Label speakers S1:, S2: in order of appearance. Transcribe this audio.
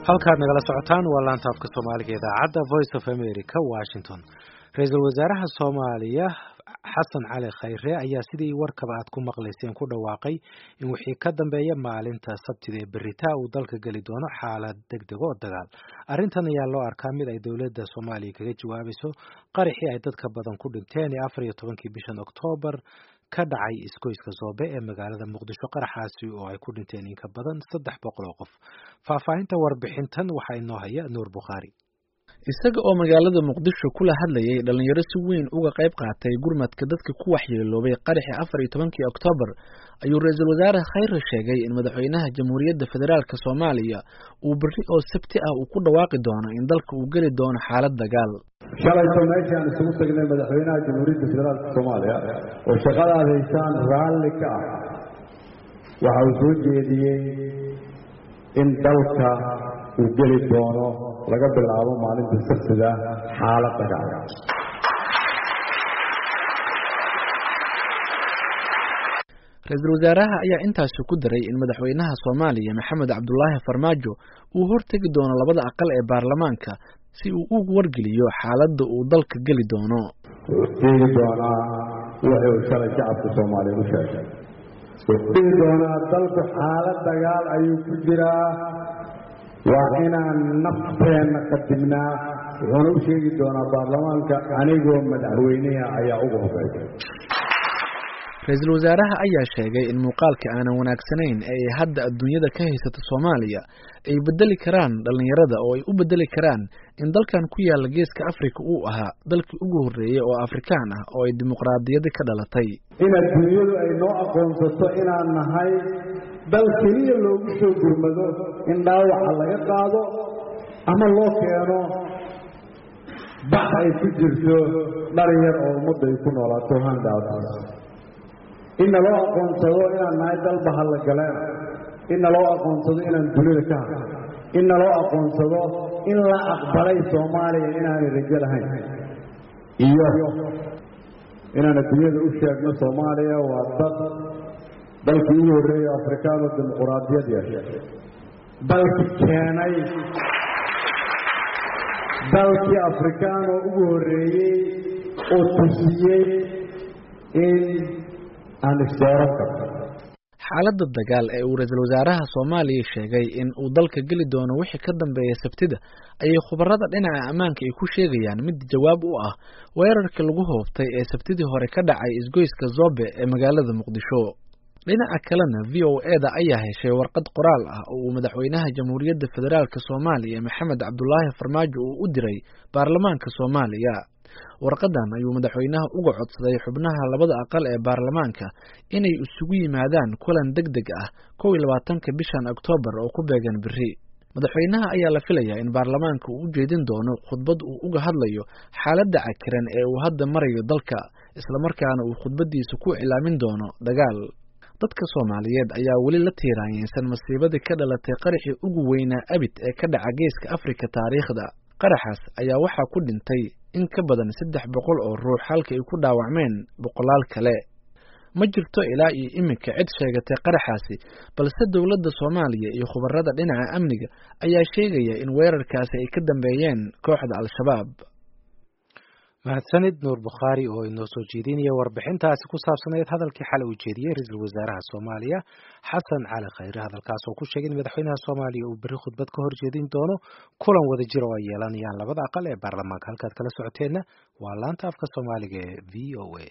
S1: halkaad nagala socotaan waa laanta afka soomaaliga idaacadda voice of america washington ra-iisul wasaaraha soomaaliya xasan cali khayre ayaa sidii warkaba aad ku maqlayseen ku dhawaaqay in wixii ka dambeeya maalinta sabtida ee beritaa uu dalka geli doono xaalad deg deg oo dagaal arrintan ayaa loo arkaa mid ay dowladda soomaaliya kaga jawaabayso qaraxii ay dadka badan ku dhinteen ee afar iyo tobankii bishan oktoobar ka dhacay isgoyska soobe ee magaalada muqdisho qaraxaasi oo ay ku dhinteen in ka badan saddex boqol oo qof faahfaahinta warbixintan waxaa inoo haya nuur bukhaari
S2: isaga oo magaalada muqdisho kula hadlayay dhalinyaro si weyn uga qayb qaatay gurmadka dadka ku waxyeeloobay qaraxii afar iyo tobankii oktoobar ayuu ra-iisul wasaare khayre sheegay in madaxweynaha jamhuuriyadda federaalka soomaaliya uu berri oo sabti ah uu ku dhawaaqi doono in dalka uu geli doono xaalad dagaal
S3: shalayto meeshaan isugu tagnay madaxweynaha jamhuuriyadda federaalka soomaaliya oo shaqadaad haysaan raalli ka ah waxa uu soo jeediyey in dalka uu geli doono laga bilaabo maalinta sabtida xaalad dagaal
S2: ra-iisul wasaaraha ayaa intaasi ku daray in madaxweynaha soomaaliya maxamed cabdulaahi farmaajo uu hortegi doono labada aqal ee baarlamaanka si uu ugu wargeliyo xaaladda uu dalka geli doono
S3: wuxuu sheegi doonaa wixii uu shalay shacabka soomaaliya u sheegay wuxuu dhihi doonaa dalku xaalad dagaal ayuu ku jiraa waa inaan nafteenna qadimnaa wuxuuna u sheegi doonaa baarlamaanka anigoo madaxweyneha ayaa uga horeysay
S2: ra-iisul wasaaraha ayaa sheegay in muuqaalka aanan wanaagsanayn ee ay hadda adduunyada ka haysato soomaaliya ay bedeli karaan dhallinyarada oo ay u bedeli karaan in dalkan ku yaalla geeska afrika uu ahaa dalkii ugu horreeyey oo afrikaan ah oo ay dimuqraadiyadi ka dhalatay
S3: in adduunyadu ay noo aqoonsato inaan nahay dal keliya loogu soo gurmado in dhaawaca laga qaado ama loo keeno bax ay ku jirto dhalin yar oo ummadda ay ku noolaato handaas in naloo aqoonsado inaan nahay dal bahallagaleen in naloo aqoonsado inaan dunida ka hadlo in naloo aqoonsado in la aqbalay soomaaliya inaanay rajo lahayn iyo inaan adduunyada u sheegno soomaaliya waa dad dalkii ugu horreeyey afrikaano dimuquraadiyad yeeshay dalkii keenay dalkii afrikaan oo ugu horreeyey oo tusiyey in aan isdooran karno
S2: xaaladda dagaal ee uu ra-iisul wasaaraha soomaaliya sheegay in uu dalka geli doono wixii ka dambeeya sabtida ayay khubarada dhinaca ammaanka ay ku sheegayaan mid jawaab u ah weerarkii lagu hoobtay ee sabtidii hore ka dhacay isgoyska zobe ee magaalada muqdisho dhinaca kalena v o eda ayaa heshay warqad qoraal ah oo uu madaxweynaha jamhuuriyadda federaalka soomaaliya maxamed cabdulaahi farmaajo uu u diray baarlamaanka soomaaliya warqadan ayuu madaxweynaha uga codsaday xubnaha labada aqal ee baarlamaanka inay isugu yimaadaan kulan deg deg ah kow iyo labaatanka bishan oktoobar oo ku beegan beri madaxweynaha ayaa la filayaa in baarlamaanka uu u jeedin doono khudbad uu uga hadlayo xaaladda cakiran ee uu hadda marayo dalka islamarkaana uu khudbadiisa ku cilaamin doono dagaal dadka soomaaliyeed ayaa weli la tiiraanyeysan masiibadii ka dhalatay qaraxii ugu weynaa abid ee ka dhaca geeska afrika taariikhda qaraxaas ayaa waxaa ku dhintay in ka badan saddex boqol oo ruux halka ay ku dhaawacmeen boqolaal kale ma jirto ilaa iyo iminka cid sheegatay qaraxaasi balse dowladda soomaaliya iyo khubarada dhinaca amniga ayaa sheegaya in weerarkaasi ay ka dambeeyeen kooxda al-shabaab
S1: mahadsanid nuur bukhaari oo inoo soo jeedinaya warbixintaasi ku saabsanayd hadalkii xalay uu jeediyey ra-iisul wasaaraha soomaaliya xasan cali khayre hadalkaas oo ku sheegay in madaxweynaha soomaaliya uu berri khudbad ka horjeedin doono kulan wada jir oo ay yeelanayaan labada aqal ee baarlamaanka halkaad kala socoteenna waa laanta afka soomaaliga ee v o a